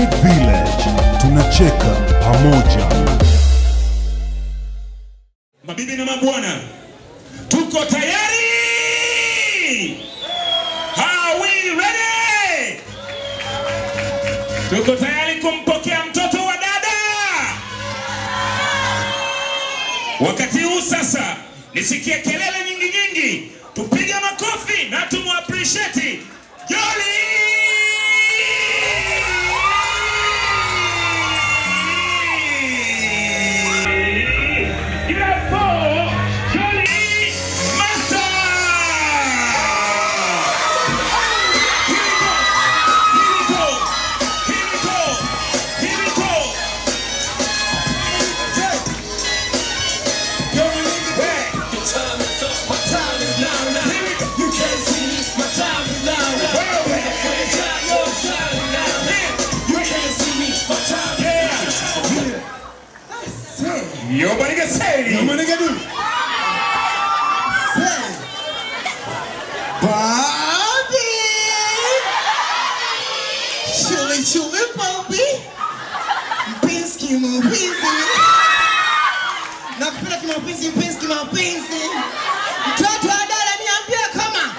Vibe Village, tunacheka pamoja. Mabibi na mabwana, tuko tayari? Are we ready? Tuko tayari kumpokea mtoto wa dada. Wakati huu sasa, nisikie kelele nyingi nyingi, tupige makofi na tumwappreciate Jolly. Yo, maniga say. Yo, maniga do. Say. Bobby. Chili chili Bobby. Mpenzi mpenzi. Nakupenda kimapenzi mpenzi kimapenzi. Mtoto wa dada niambie kama.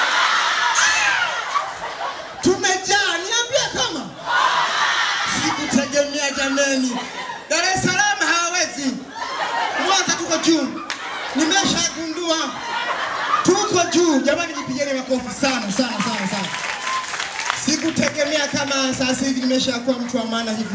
Tumejaa niambie kama. Sikutegemea jameni. Dar es Salaam hawawezi. Mwanza tuko juu. Nimeshagundua tuko juu. Jamani, jipigeni makofi sana sana sana sana. Sikutegemea kama sasa hivi nimeshakuwa mtu wa maana hivi.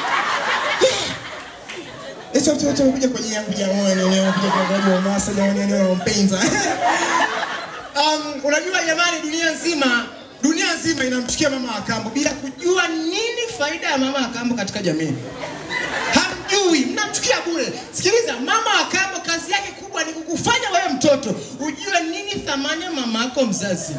Hicho tu tu kuja kwenye yangu jamani, leo kuja kwa kwa wa masa jamani, leo mpenza. Um, unajua jamani, dunia nzima dunia nzima inamchukia mama wa kambo bila kujua nini faida ya mama wa kambo katika jamii hamjui, mnamchukia bure. Sikiliza, mama wa kambo kazi yake kubwa ni kukufanya wewe mtoto ujue nini thamani ya mama yako mzazi.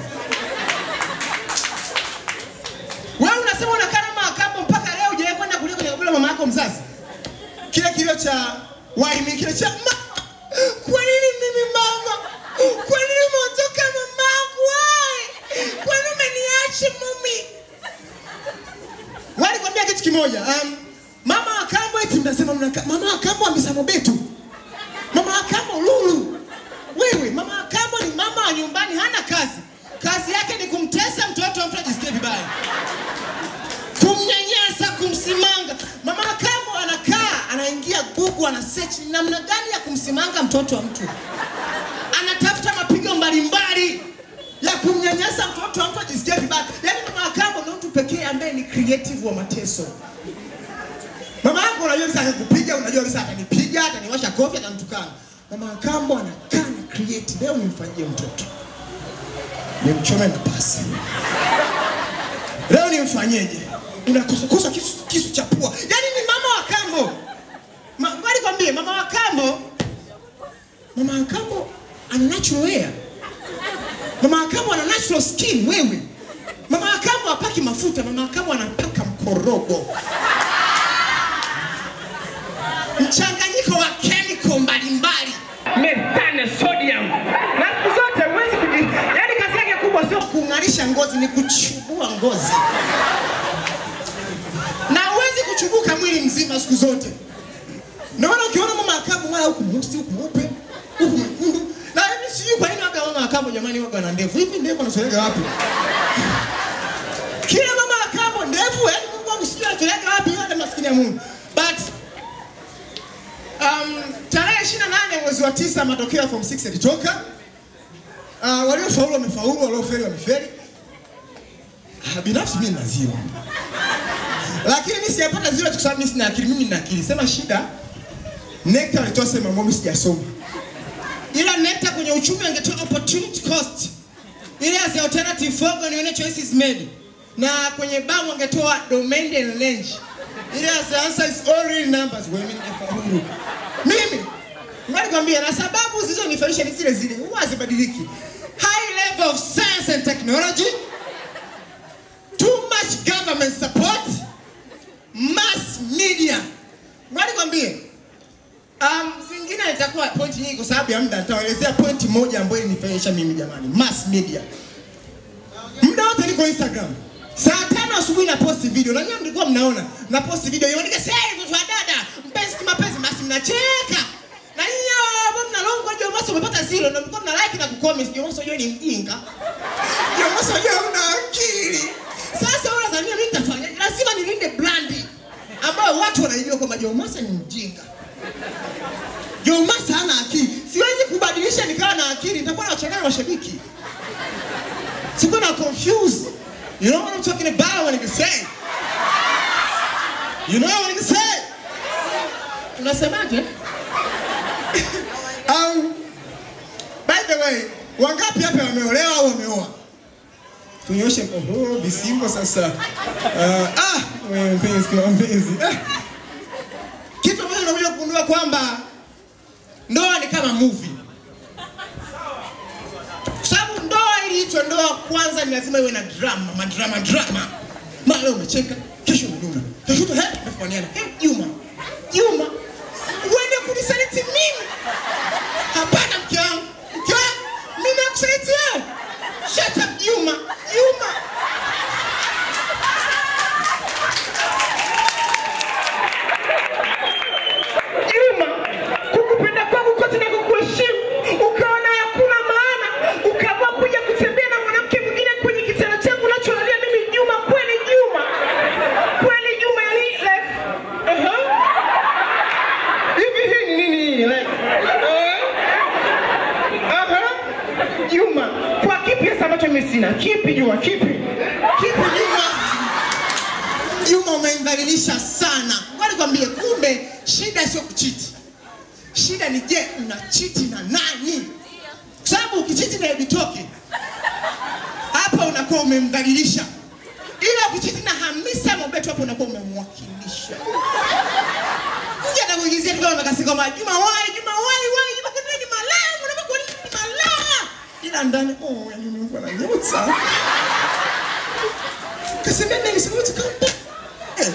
Wewe unasema unakaa na mama wa kambo mpaka leo hujawahi kwenda kulia kwenye kaburi la mama yako mzazi. Kile kilio cha waimi kile cha mama, kwa nini mimi mama? Kwa nini umeondoka mamangu? Why? Kwa nini umeniacha mami? Walikwambia kitu kimoja. Um, mama wa kambo eti mnasema mnaka, mama wa kambo amesema betu. Mama wa kambo lulu. Wewe mama wa kambo ni mama wa nyumbani hana kazi. Kazi yake ni kumtesa mtoto wa mtu ajisikie vibaya. Kumnyanyasa, kumsimanga. Mama wa kambo anakaa, anaingia Google, ana search ni namna gani ya kumsimanga mtoto wa mtu. Anatafuta mapigo mbalimbali ya kumnyanyasa mtoto wa mtu ajisikie vibaya. Yaani mama wa kambo ndio mtu pekee ambaye ni creative wa mateso. Mama yangu unajua kabisa akakupiga, unajua kabisa atanipiga, ataniwasha kofi, atanitukana. Mama wa kambo anakaa na create. Leo nimfanyie mtoto. Nimchome na pasi. Leo nimfanyeje? Unakosakosa kisu, kisu cha pua. Yaani ni mama wa kambo. Ma, ngoja nikwambie mama wa kambo Mama wa kambo ana natural hair. Mama wa kambo ana natural skin wewe. Mama wa kambo hapaki mafuta, mama wa kambo anapaka mkorogo mchanganyiko wa chemical mbalimbali methane sodium na siku zote huwezi kuji yani kazi yake kubwa sio kung'arisha ngozi ni kuchubua ngozi na huwezi kuchubuka mwili mzima siku zote naona ukiona mama akabu wala huku mweusi huku mweupe huku mwekundu na hivi sijui kwa nini waga mama akabu jamani waga na ndevu hivi ndevu anasolega wapi kila mama akabu ndevu yani Mungu wangu sijui anasolega wapi hata maskini ya Mungu but um, tarehe 28 mwezi wa tisa matokeo ya form 6 yalitoka uh, waliofaulu wamefaulu waliofeli wamefeli uh, binafsi mimi nina zero lakini mimi sijapata zero kwa sababu mimi sina akili mimi nina akili sema shida NECTA walitoa sema ambao mimi sijasoma ila NECTA kwenye uchumi angetoa opportunity cost ile as the alternative for nione choices made na kwenye BAM wangetoa domain and range ile as the answer is all real numbers wewe mimi ningefaulu mimi ngoja nikwambie na sababu zilizonifanisha ni zile zile huwa hazibadiliki high level of science and technology too much government support mass media ngoja nikwambie Um, zingine itakuwa point nyingi kwa sababu ya muda. Nitawaelezea point moja ambayo ilinifurahisha mimi jamani, mass media. Muda wote niko Instagram, saa tano Tano asubuhi na post video. Na nyinyi mlikuwa mnaona na post video. Imeandika sasa mtoto wa dada, mpenzi kimapenzi basi mnacheka. Na nyinyi ambao mnalongwa Jomo Mosi umepata zero na mlikuwa mna like na kucomment. Jomo Mosi ni mjinga. Jomo Mosi una akili. Sasa wewe unadhania mimi nitafanya? Lazima nilinde brandi ambayo watu wanaijua kwamba Jomo Mosi ni mjinga. Jomo Mosi hana akili. Siwezi kubadilisha nikawa na akili, nitakuwa na wachanganya mashabiki. Siko na confused. You know what I'm talking about when I say? You know what I say? Unasemaje? um, by the way, wangapi hapa wameolewa au wameoa? Tunyoshe oho, visimbo sasa. Uh, ah, wewe mpenzi kwa mpenzi. Ah. Kitu ambacho unakuja kugundua kwamba ndoa ni kama movie. Kwa sababu ndoa ili itwe ndoa kwanza ni lazima iwe na drama, madrama drama. Mara leo umecheka, kesho umenuna. Kesho tu he, umefanyana. He, Juma. Juma. Uende kunisaliti mimi? Hapana mke wangu. Mke wangu, mimi nakusaliti wewe. Shut up Juma. Juma. Juma, kukupenda kwangu kote na kukuheshimu, ukaona hakuna maana, ukaamua kuja kutembea na mwanamke mwingine kwenye kitanda changu unacholalia mimi. Juma, kweli Juma, kweli Juma, yani like, uh-huh. hivi hii ni nini hii like, uh, uh-huh. Juma, kwa kipi hasa ambacho mimi sina? Kipi Juma, kipi? Kipi Juma? Juma umemdhalilisha sana. Ngoja nikwambie, kumbe shida sio kuchiti. Shida ni je, unachiti na nani? Kwa sababu ukichiti na Ebitoke hapa unakuwa umemdhalilisha, ila ukichiti na Hamisa Mobeto hapo unakuwa umemwakilisha. Nje atakuigizia tu kama makasi kama Juma wai, Juma wai, wai, Juma kadri ni malaya, unakuwa kwa nini ni malaya? Ila ndani oh, yani Mungu ananyota. Kasema nini sema tukampa. Eh.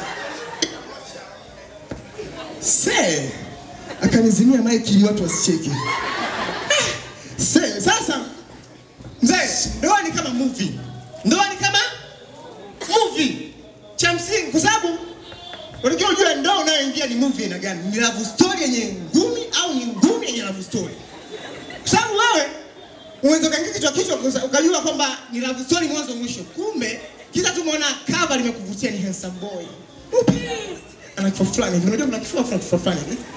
Se. Akanizimia maiki ili watu wasicheke. Eh. Se, sasa mzee, ndoa ni kama movie. Ndoa ni kama movie. Cha msingi kwa sababu unajua ujue ndoa unayoingia ni movie aina gani? Ni love story yenye ngumi au ni ngumi yenye love story? Kwa sababu wewe unaweza ukaingia kichwa kichwa uka- ukajua kwamba ni love story mwanzo mwisho, kumbe kisa tu umeona cover limekuvutia ni handsome boy. Upi? Ana kifua fulani hivi, unajua kuna kifua fulani kifua fulani hivi.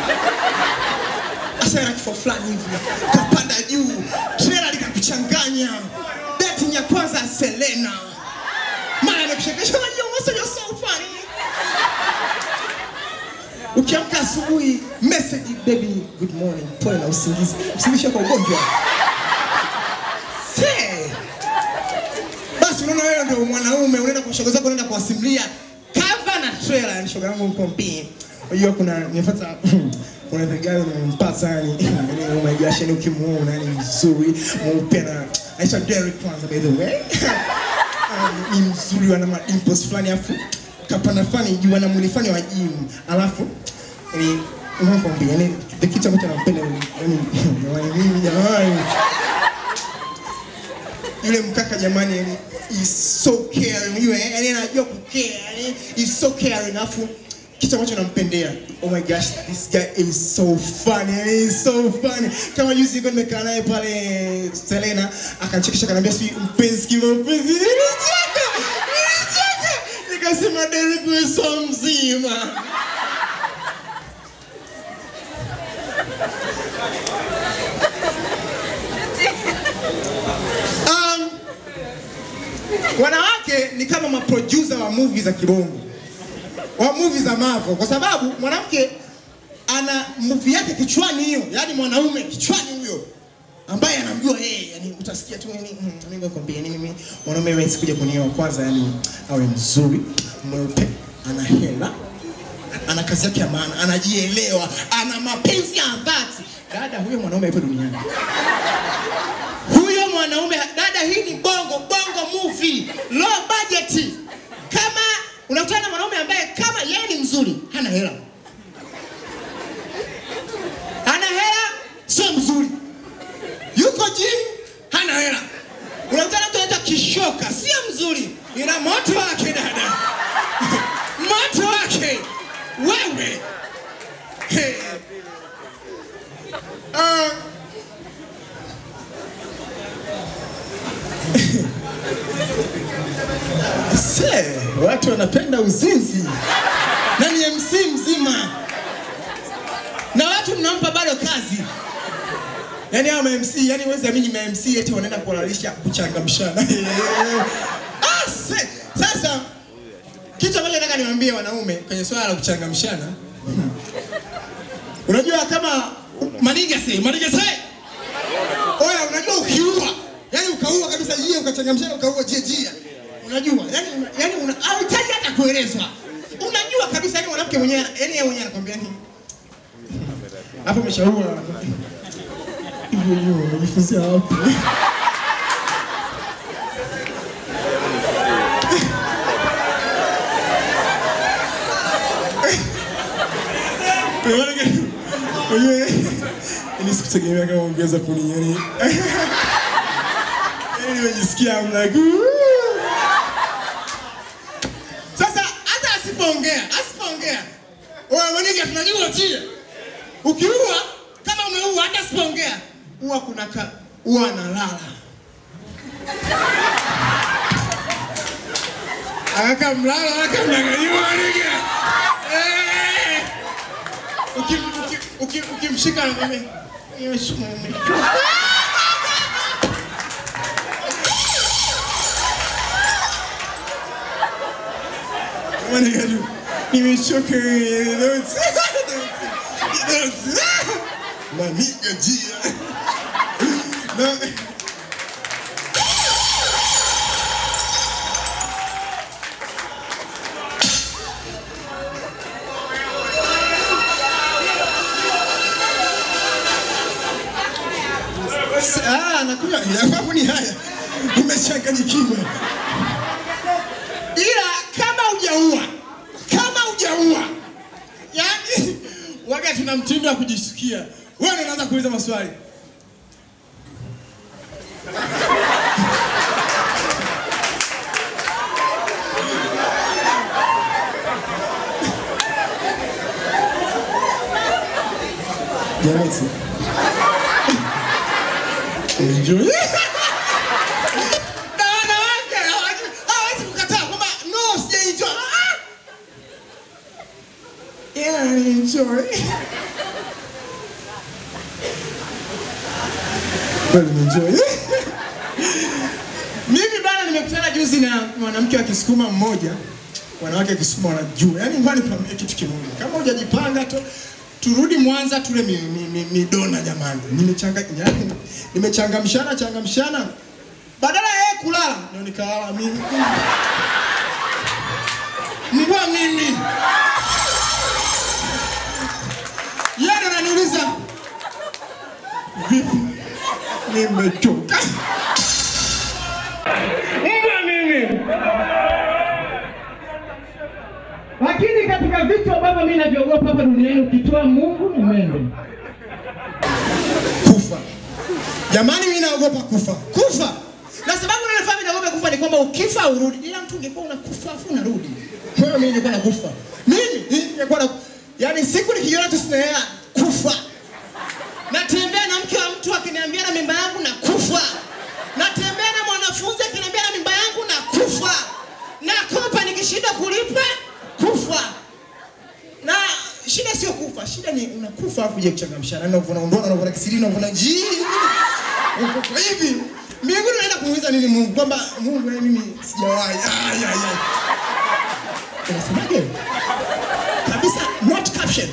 Asa ana kifua fulani hivi. Kapanda juu, trailer likakuchanganya. Dating ya kwanza ya Selena. Mara amekushekesha unajua mwanzo you're so funny. Ukiamka asubuhi message baby good morning, pole na usingizi. Usingizi kwa ugonjwa. Se. Basi unaona wewe ndio mwanaume unaenda kwa shoga zako unaenda kuwasimulia cover na trailer yani shoga yangu mko mpi. Unajua kuna nimefuata kuna vigari nimempata yani yani oh my gosh yani ukimuona yani mzuri mweupe na aisha Derek kwanza by the way. Um, ni mzuri ana madimples fulani afu kapana fulani juu ana mwili fulani wa gym alafu yani unakwambia yani the kitu ambacho nampenda yani yani mimi jamani yule mkaka jamani yani is so caring yule yani anajua kucare yani is so caring afu kitu ambacho nampendea oh my gosh this guy is so funny yani is so funny kama juzi nilikuwa nimekaa naye pale Selena akanichekesha akaniambia si mpenzi kima mpenzi nilicheka nilicheka nikasema Derek wewe so mzima um, wanawake ni kama maproducer wa movie za kibongo wa movie za Marvel kwa sababu mwanamke ana movie yake kichwani hiyo, yani mwanaume kichwani huyo ambaye anamjua yeye, yani utasikia tu yani mm, mimi nakwambia yani mimi mwanaume wewe sikuja kunioa kwanza, yani awe mzuri, mweupe, ana hela, ana kazi yake ya maana, anajielewa, ana mapenzi ya dhati. Dada, huyo mwanaume yupo duniani huyo mwanaume dada, hii ni bongo bongo movie low budget. Kama unakutana na mwanaume ambaye kama yeye ni mzuri, hana hela, hana hela, sio mzuri, yuko gym, hana hela. Unakutana na mtu anaitwa Kishore umepoka, sio mzuri, ina moto wake dada, moto wake wewe. Hey. Uh, Se, watu wanapenda uzinzi na ni MC mzima, na watu mnampa bado kazi. Yaani hao MC, yani huwezi amini ma MC eti wanaenda kuhalalisha kuchangamshana. ah, se, sasa kitu ambacho nataka niwaambie wanaume kwenye swala la kuchangamshana, unajua kama maniga say, maniga say, oya, unajua ukiua, yani ukaua kabisa jia, ukachangamshana, ukaua jia jia, unajua yani, yani una, hauhitaji hata kuelezwa, unajua kabisa, yani mwanamke mwenyewe, yani yeye mwenyewe anakwambia ni hapo umeshaua hivyo hivyo, umejifunzia wapi? Unajua, yani sikutegemea kama ungeweza kuni yani. Yani nimejisikia I'm like "Ooh." Sasa hata asipoongea, asipoongea. Wewe mwanike tunajua tia. Ukiua kama umeua hata asipoongea, huwa kuna ka huwa analala. Akaka mlala akamdanganywa mwanike. Eh! Ukim- ukim- ukim- ukimshika anakwambia, "Yesu, nimechoka." Mwanike tu, nimechoka Don't- don't- Maniga jia. No. Ah, nakunywa ya kwangu ni haya. Umechanganyikiwa. Ila kama hujaua, kama hujaua, yani waga tuna mtindo wa kujisikia. Wewe ndio unaanza kuuliza maswali. Jamani. Enjoy. Na wanawake hawaji- hawawezi kukataa kwamba no, sijaenjoy. Ah! Yeah, I enjoy. Well, enjoy. Mimi bana nimekutana juzi na mwanamke wa Kisukuma mmoja, wanawake wa Kisukuma wanajua. Yaani ngoja nikwambie kitu kimoja. Kama hujajipanga tu turudi Mwanza tule mi, mi, mi, midona jamani. Nimechanga yaani nimechangamshana changamshana. Badala ya yeye kulala ndio nikalala mimi. Mbwa mimi. Yeye ndo ananiuliza vipi? Nimechoka. Mbwa mimi. Lakini katika vitu ambavyo mimi naviogopa hapa duniani ukitoa Mungu ni mende. kufa. Jamani, mimi naogopa kufa. Kufa. Na sababu ninafanya mimi naogopa kufa ni kwamba ukifa urudi. Ila mtu ungekuwa unakufa afu unarudi. Kwa hiyo mimi nilikuwa nakufa. Mimi nilikuwa na yaani siku nikiona tu sina hela kufa. Natembea na mke wa mtu akiniambia na mimba yangu na kufa. Natembea na mwanafunzi akiniambia na mimba yangu na kufa. Nakopa nikishinda kulipa kufa na shida sio kufa, shida ni unakufa afu je kuchangamshana na unavuna undoa na unavuna kisiri na unavuna jii uko hivi mbinguni unaenda kumuuliza nini Mungu kwamba Mungu wewe mimi sijawahi ay ay ay unasemaje kabisa not caption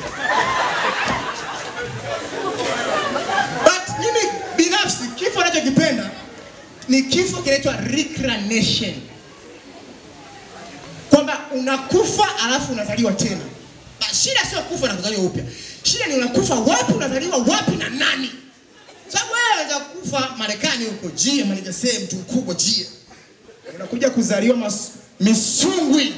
but mimi binafsi kifo ninachokipenda ni kifo kinaitwa reincarnation kwamba unakufa alafu unazaliwa tena. Na shida sio kufa na kuzaliwa upya, shida ni unakufa wapi, unazaliwa wapi na nani. Sababu wewe unaweza kufa Marekani huko jia Marekani sehemu mtu mkubwa jia, unakuja kuzaliwa mas, Misungwi,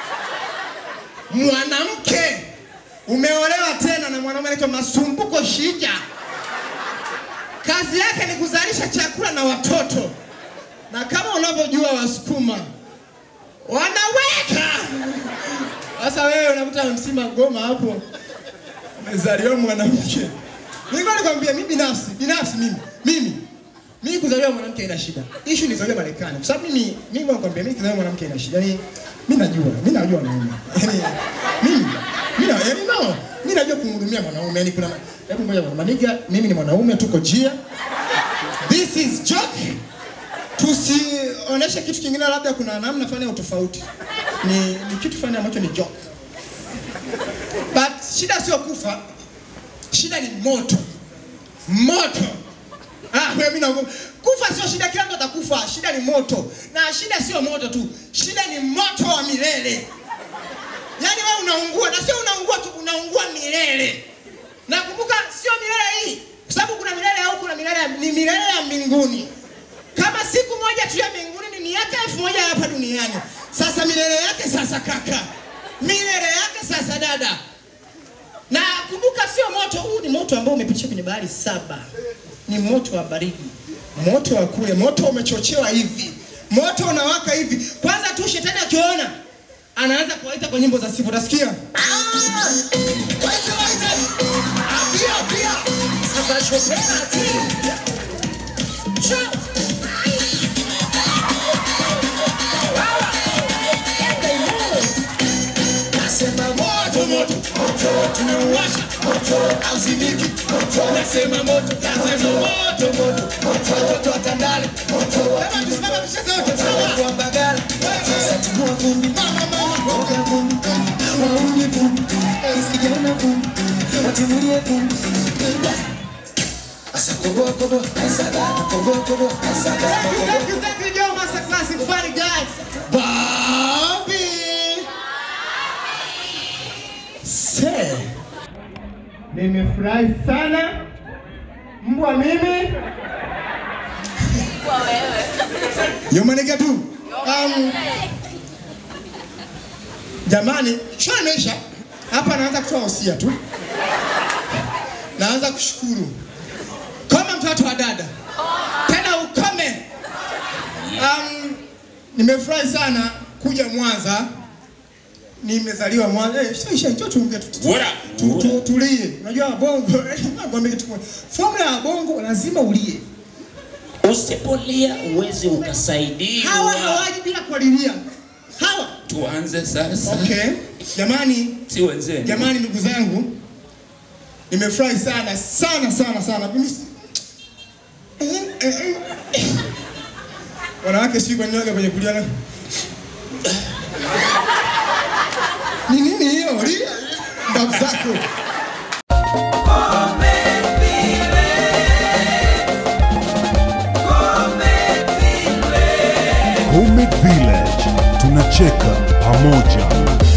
mwanamke umeolewa tena na mwanaume anaitwa Masumbuko Shija, kazi yake ni kuzalisha chakula na watoto na kama unavyojua Wasukuma wanaweka. Sasa wewe unakuta msima goma hapo, umezaliwa mwanamke. Nilikuwa nikwambia mimi binafsi, binafsi mimi, mimi mimi kuzaliwa mwanamke haina shida. Issue nizaliwa Marekani. Kwa sababu mimi mimi nakwambia mimi kuzaliwa mwanamke haina shida. Yaani mimi najua, mimi najua wanaume. Yaani mimi mimi na yaani no, mimi najua kumhudumia mwanaume. Yaani kuna hebu ngoja bwana, maniga mimi ni mwanaume tuko jia. This is joke. Tusionyeshe kitu kingine labda kuna namna fulani ya utofauti. Ni ni kitu fulani ambacho ni joke. But shida sio kufa. Shida ni moto. Moto. Ah, wewe mimi naogopa. Kufa sio shida, kila mtu atakufa. Shida ni moto. Na shida sio moto tu. Shida ni moto wa milele. Yaani wewe unaungua na sio unaungua tu, unaungua milele. Na kumbuka sio milele hii. Kwa sababu kuna milele au kuna milele ya- ni milele ya mbinguni. Kama siku moja tu ya mbinguni ni miaka elfu moja hapa duniani. Sasa milele yake sasa kaka. Milele yake sasa dada. Na kumbuka sio moto huu, ni moto ambao umepitia kwenye bahari saba. Ni moto wa baridi, moto wa kule, moto umechochewa hivi, moto unawaka hivi. Kwanza tu shetani akiona anaanza kuwaita kwa nyimbo za sifa, utasikia "Ah, waite, waite. Ah, pia, pia. Sasa shopena ati. Cho- Nasema moto moto moto tunauwasha moto hauzimiki moto nasema moto nasema moto moto moto watoto wa Tandale moto kama tusimama tucheze wote sawa kwa Mbagala satimua vumbi mama mama boga vumbi wauni vumbi sikijana vumbi watimulie vumbi Asa kogo kogo asada kogo kogo asada Thank you, thank you, Joe Master Classic Funny Guys. Bobby. Se. Nimefurahi sana mbwa mimi. Yomanega tu. Um, jamani, show imeisha. Hapa naanza kutoa hosia tu. Naanza kushukuru. Kama mtoto wa dada. Tena ukome. Um, nimefurahi sana kuja Mwanza. Nimezaliwa Mwanza. Eh, isha isha njoo tuongee tu. What Tu- up? tu- Tulie. Unajua bongo, nakwambia kitu kimoja. Formula ya bongo lazima ulie. Usipolia uwezi ukasaidiwa. Hawa hawaji bila kualilia. Hawa. Tuanze sasa. Okay. Jamani, Si wenzeni. jamani ndugu zangu. Nimefurahi sana sana sana sana. Mimi si- Eh, eh, eh. Wanawake sijui kwa nini waga kwenye kulia na Ni nini hiyo? Lia. Mbavu zako. Homemade Village tunacheka pamoja.